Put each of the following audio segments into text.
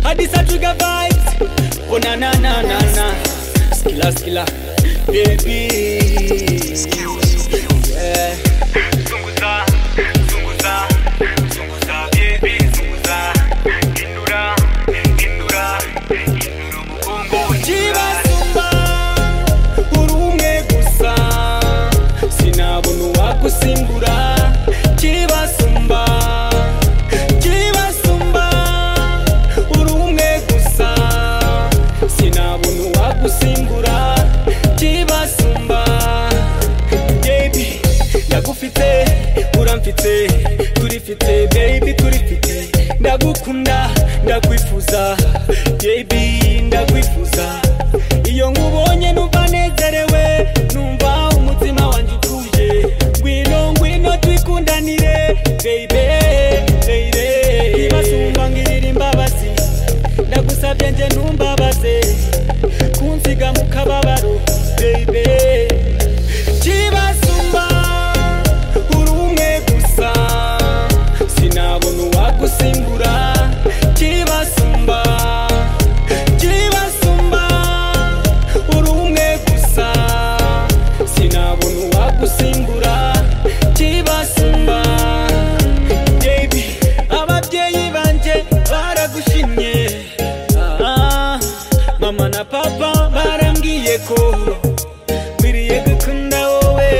hadisa tuga vibes onanananana skila skila baby yeah. zunguza zunguza zunguza baby zunguza hindura hindura hindura umugongo kibasumba uri umwe gusa sinabona uwagusimbura kibasumba kibasumba uri umwe gusa sinabona uwagusimbura kibasumba baby ndagufite uramfite turifite baby turifite ndagukunda ndakwifuza baby ndakwifuza iyo nkubonye numva nezerewe numva umutima wanjye utuje ngwino ngwino twikundanire baby baby ibasumba ngirira imbabazi ndagusabye nje ntumbabaze kunsiga mu kababaro baby kibasumba uri umwe gusa sinabona uwagusimbura kibasumba kibasumba uri umwe gusa sinabona uwagusimbura kibasumba baby ababyeyi banje baragushimye Ah, mama na papa barambwiye ko nkwiriye gukunda wowe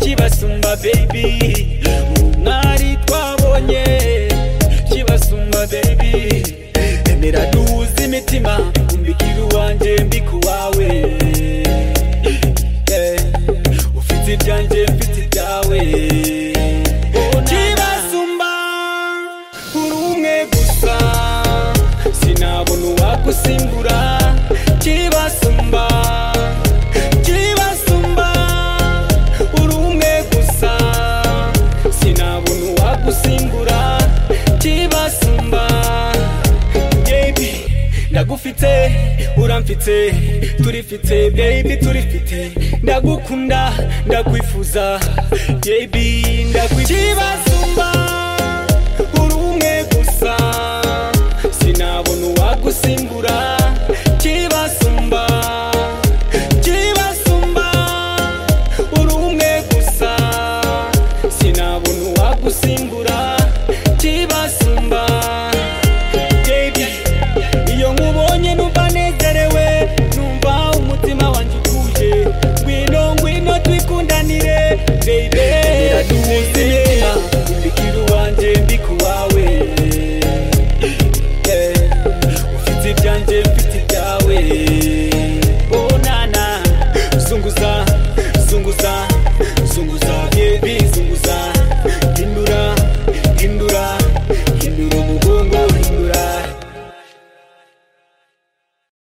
kibasumba baby umwari twabonye kibasumba baby emera duhuze imitima umbikira uwanjye mbikuwawe Eh, ufite ibyanjye mfite ibyawe kibasumba uri umwe gusa sinabona uwagusimbura kibasumba kibasumba uri umwe gusa sinabona uwagusimbura kibasumba baby ndagufite uramfite turifite baby turifite ndagukunda ndakwifuza baby ndakwifuza kibasumba